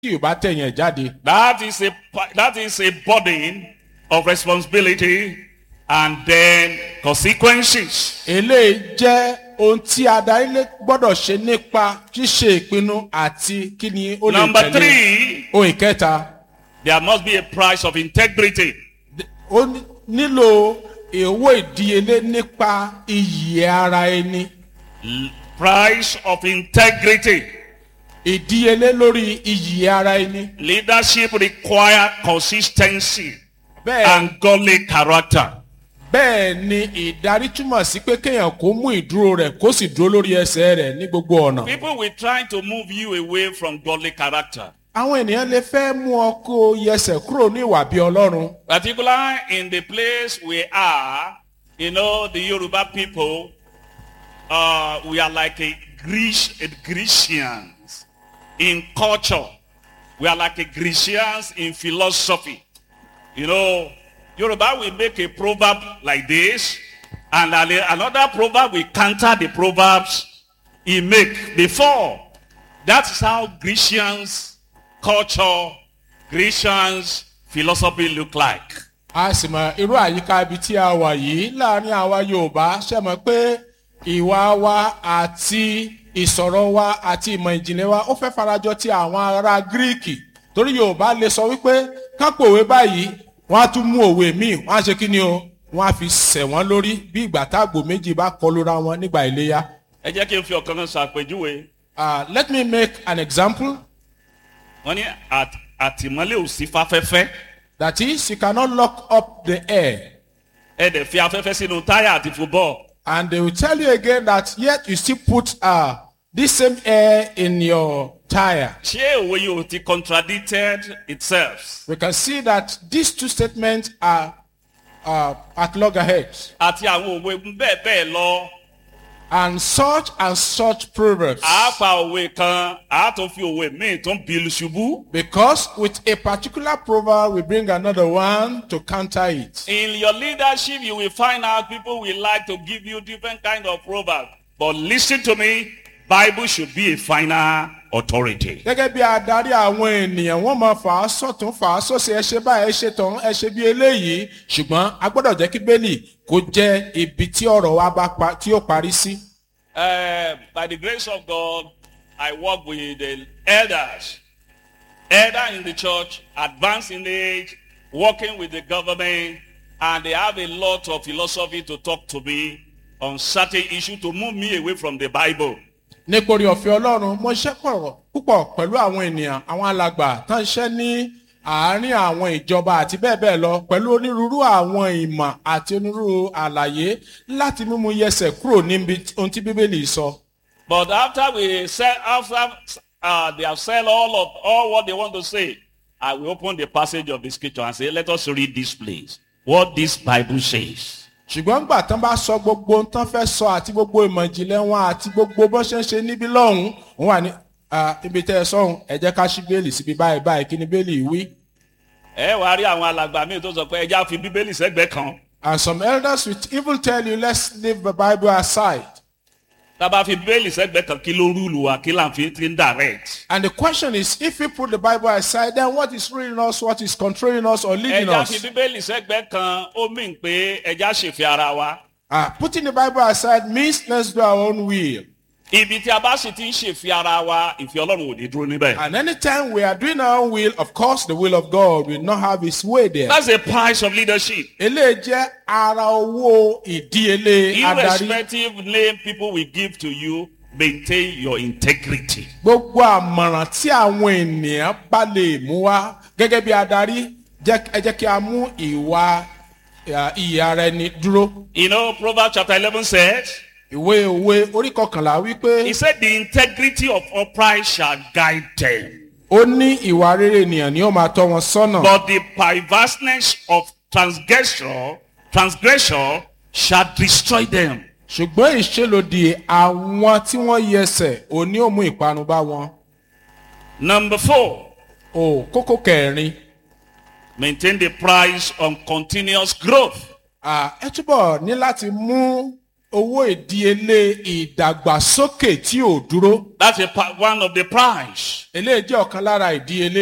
tí ò bá tẹ̀yìn ẹ̀ jáde. That is a pa- that is a burden of responsibility and then consequences. eléyìí jẹ́ ohun tí adarí lé gbọ́dọ̀ ṣe nípa ṣíṣe ìpinnu àti kí ni ó lè Number tẹ̀lé. three, ohun ìkẹta there must be a price of integrity. ó ní- nílò owó ìdíyelé nípa iyì ara ẹni Price of integrity. ìdíyelé lórí iyì ara ẹni. Leadership require consistency bẹ́ẹ̀ and godly character. bẹ́ẹ̀ ni ìdarí túmọ̀ sí pé kéèyàn kó mú ìdúró rẹ̀ kó sì dúró lórí ẹsẹ̀ rẹ̀ ní gbogbo ọ̀nà. People will try to move you away from godly character. àwọn ènìyàn lè fẹ́ mú ọ kó o yẹsẹ̀ kúrò ní ìwà bí ọlọ́run. Particularly in the place we are, you know, the Yoruba people, uh, we are like a Greece, a Grecians in culture. We are like a Grecians in philosophy. You know, Yoruba will make a proverb like this, and an- another proverb will counter the proverbs he make before. That's how Grecians culture, Grecians philosophy look like. a sì mọ irú àyíká ibi tí a wà yìí láàrin àwa yorùbá ṣe mọ̀ pé ìwà wa àti ìsọ̀rọ̀ wa àti ìmọ̀ ìjìnlẹ̀ wa ó fẹ́ farajọ ti àwọn ará gíríìkì torí yorùbá lè sọ wípé kápò òwe báyìí wọ́n á tún mú òwe míì wọ́n á ṣe kí ni o wọ́n á fi sẹ̀ wọ́n lórí bí ìgbà táàgbò méjì bá kọlura wọn nígbà iléyà. ẹ jẹ́ kí n fi ọ̀kan kan ṣàpèjúwe Uh, let me make an example wọ́n ní àt- àtìmọ́lé ò sí fáfẹ́fẹ́ that is you cannot lock up the air ẹ dẹ̀ fi afẹ́fẹ́ sínú táyà àti fúbọ́ọ̀ and they will tell you again that yet you still put uh, this same air in your tire. ṣé òwe yìí ò ti contradicted itself We can see that these two statements are uh, at loggerheads àti àwọn òwe bẹ́ẹ̀ bẹ́ẹ̀ lọ and such and such proverbs. àá pa òwe kan àá tún fi òwe míì tún bìlù ṣubú. Because with a particular proverb, we bring another one to counter it. In your leadership, you will find out people will like to give you different kind of proverbs. But listen to me, Bible should be a final authority. gẹ́gẹ́ bí adarí àwọn ènìyàn wọ́n máa fà á sọ̀tún fà á sọ̀sẹ̀ ẹ ṣe báyìí ẹ ṣe tán ẹ ṣe bí eléyìí ṣùgbọ́n a gbọ́dọ̀ jẹ́ kí bẹ́ẹ̀lì kó jẹ́ ibi tí ọ̀rọ̀ wa bá pa tí ó parí sí. Uh, by the grace of God, I work with the elders, elder in the church, advanced in age, working with the government, and they have a lot of philosophy to talk to me on certain issue to move me away from the Bible. nítorí ọ̀fẹ́ ọlọ́run mo ṣiṣẹ́ pọ̀ púpọ̀ pẹ̀lú àwọn ènìyàn àwọn alàgbà tán ń ṣiṣẹ́ ní àárín àwọn ìjọba àti bẹ́ẹ̀ bẹ́ẹ̀ lọ pẹ̀lú onírúurú àwọn ìmọ̀ àti onírúurú àlàyé láti mímú yẹsẹ̀ kúrò níbi ohun tí bíbélì sọ. But after we said, after uh, they have said all of all what they want to say, I will open the passage of the scripture and say, let us read this place. What this Bible says. ṣùgbọ́n gbà tán bá sọ gbogbo ohun tán fẹ́ sọ àti gbogbo ìmọ̀ ìjìnlẹ̀ wọn àti gbogbo bó ṣe ń ṣe níbí lọ́hùn-ún òun wà ní "Ah, ibi tẹ́ ẹ sọ́hùn ẹ jẹ́ ká ṣí bẹ́ẹ̀lì síbi báyìí báyìí kí ni bẹ́ẹ̀lì wí. Ẹ wá rí àwọn alàgbà míì tó sọ pé ẹja fi bíbélì sẹ́gbẹ̀ẹ́ kan. and some elders will even tell you let's leave the bible aside. Tá a bá fi bíbélì sẹ́gbẹ̀ẹ́ kan kí ló rúùlù wa kí là ń fi ti ń direct. and the question is if we put the bible aside then what is ruling us what is controlling us or leading Ẹja fi us. bíbélì sẹ́gbẹ̀ẹ́ kan ó mìn pé ẹja ṣèfẹ́ ara wa. Ah, putting the bible aside means let's do our own will. Ibi tí a bá sì ti ń ṣèfẹ́ ara wa, ìfẹ́ Ọlọ́run ò ní dúró níbẹ̀. and anytime we are doing our own will of course the will of god will not have its way there. That's the price of leadership. eléyìí jẹ́ ara owó ìdíyelé adarí. Irrespective name people will give to you, maintain your integrity. gbogbo àmọ̀ràn tí àwọn ènìyàn bá lè mú wá gẹ́gẹ́ bí adarí jẹ́- ẹ jẹ́ kí a mú ìwà eh, iyì ara ẹni dúró. You know, Proverbs chapter 11 says, ìwé òwe orí kọkànlá He wípé said, the integrity of upright shall guide them, ó ní ìwà rere ènìyàn ni ó máa tọ́ wọn sọ́nà. but the perverseness of transgressor, transgressor shall destroy them. ṣùgbọ́n ìṣèlódì àwọn tí wọ́n yẹsẹ̀ ò ní ó mú ìparun bá wọn. Number four, ò kókó kẹrin maintain the price on continuous growth. ah, ẹ túbọ̀ ní láti mú owó ìdíyelé ìdàgbàsókè tí ò dúró That's a, pa- one of the price. eléyìí jẹ́ ọ̀kan lára ìdíyelé